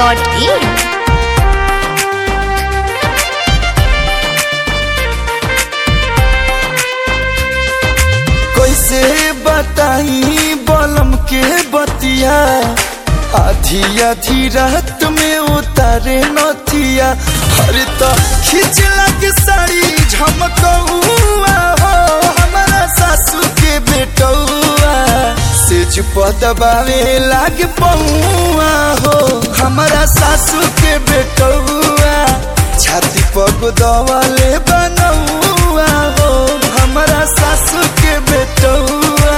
moonweb.in कैसे बताई बलम के बतिया आधी आधी रात में उतारे नथिया हर तो खींच लग साड़ी झमकौआ हो हमारा सासू के बेटौआ सेज पदबावे लाग पौआ हो हमारा सासू के बेटौआ छाती पग दवाले बनौआ हो हमारा सासू के बेटौआ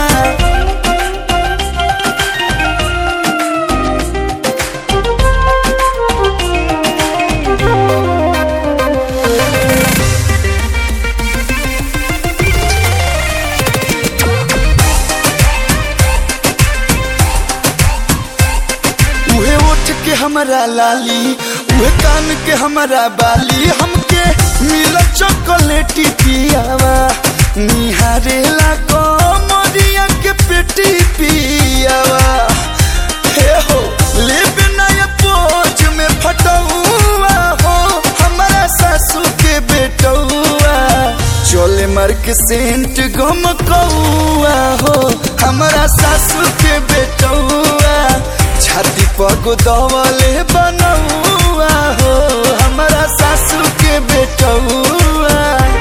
उहे ओठ के हमारा लाली उहे कान के हमारा बाली हमके मिल चॉकलेटी पियावा निहारे ला कमरिया के पेटी पियावा हे हो ले बिना ये पोज में फटौआ हो हमारा सासू के बेटौआ चोले मार के सेंट गम कौआ हो हमारा सासू के बेटौआ छाती पग दवले बनौआ हो हमारा सासू के बेटौआ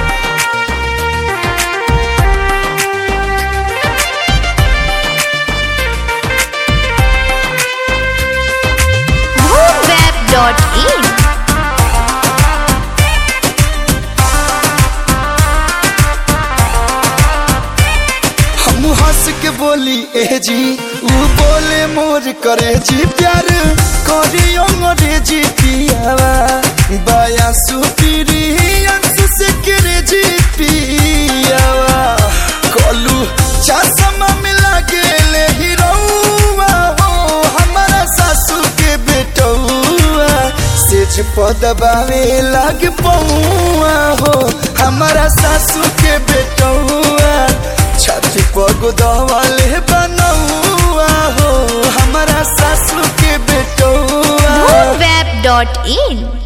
moonweb.in हम हंस के बोली ए जी ऊ बोले मोर करे जी प्यार करी अंग्रेजी पियावा बाया सुपीरी अंशु से करे जी पियावा कलू चश्मा मिला गेले हीरोवा हो हमारा सासू के बेटौआ सेज पदबावे लाग पौआ हो हमारा सासू के बेटौआ छाती पग दवाले बनौआ हो हमारा सासू के बेटौआ moonweb.in